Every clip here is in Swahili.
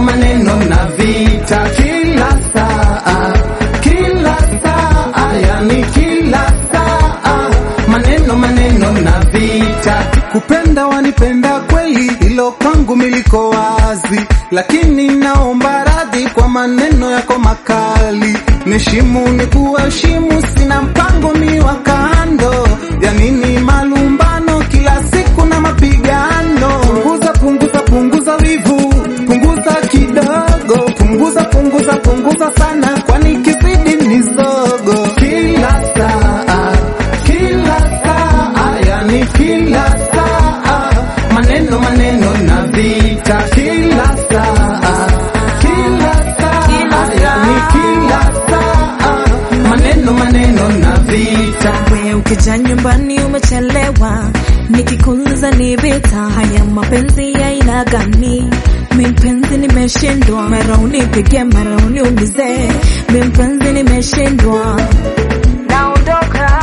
maneno na vita kila saa, kila saa, yani kila saa, maneno maneno na vita. Kupenda wanipenda kweli, hilo kwangu miliko wazi, lakini naomba radhi kwa maneno yako makali. Nishimu ni kuheshimu, sina mpango mi wa kando, ya nini malumbano kila siku na mapigano. Punguza, punguza, punguza wivu, punguza kidogo, punguza, punguza, punguza sana, kwani kizidi ni zogo. Kila saa, kila saa, yani kila saa, maneno maneno na vita. Kila saa, kila saa, yani kila saa, maneno maneno na vita. We ukija nyumbani umechelewa, nikikuuliza ni vita. Haya mapenzi ya aina gani? Mi mpenzi nimeshindwa, mara unipige mara uniulize. Mi mpenzi nimeshindwa, naondoka.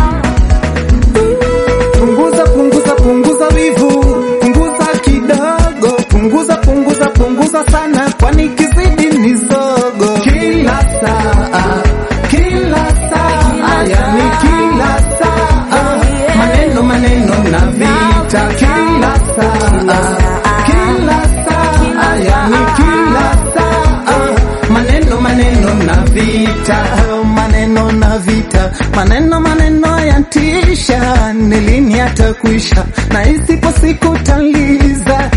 Punguza, punguza, punguza wivu, punguza kidogo, punguza, punguza, punguza sana, kwani kizidi ni zogo. Kila saa, kila saa, yani kila saa, maneno maneno na vita. Kila saa, kila saa, yani kila saa, maneno maneno na vita, maneno na vita, maneno maneno yatisha, ni lini yatakwisha? Na isipo siku taliza,